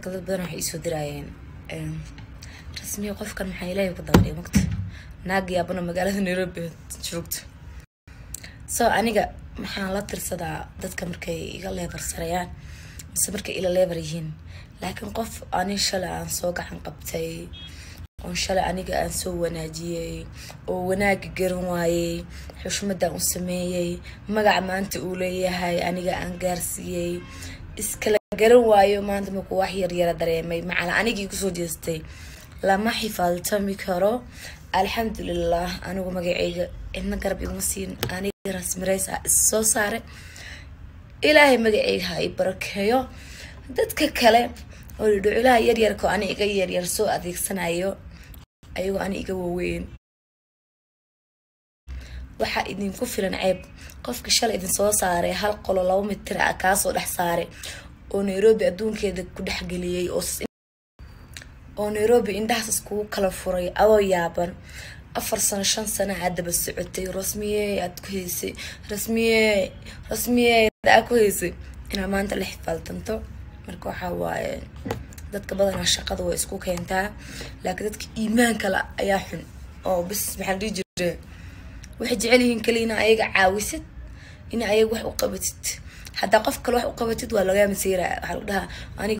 dadka dad badan waxay isoo diraayeen rasmiya qofkan maxaa ilaahay ku dabadhiya magta naag yaabana magaalada nairobi joogto so aniga maxaan la tirsadaa dadka markay iga leebar sarayaan mise markay ila leebar yihiin laakiin qof ani shalay aan soo gacan qabtay oon shalay aniga aan soo wanaajiyey oo wanaaga garan waayey xushmadan u sameeyey magaca maanta uu leeyahay aniga aan gaarsiiyey iskala garan waayo maanta markuu wax yaryara dareemay macala anigii kusoo jeestay lama xifaaltami karo alxamdulilah anigu magaceyga cidna garab iguma siin aniga rasmirays ah issoo saare ilaahay magaceyga ha i barakeeyo dadka kale oo dhidhiculaha yaryarka ani iga yaryar soo adeegsanayo ayagoo ani iga waaweyn waxaa idinku filan ceeb qofka shalay idin soo saaray hal qolo laba mitir ah kaasoo dhex saaray oo nairobi adduunkeeda ku dhexgeliyey oo nairobi indhahaas iskugu kala furay adoo yaaban afar sano shan sano aad daba socotay rasmiye aad ku haysay rasmiye rasmiye aad ku haysay inaad maanta la xifaaltanto marka waxaa waaye dadka badanaa shaqada way isku keentaa laakiin dadka iimaanka la ayaa xun oo bis maxaa dhihi jire waxay jecel yihiin kali ina ayaga caawisid ina ayaga wax u qabatid haddaa qof kale wax u qabatid waa lagaa masiira waxaa lagu dhahaa aniga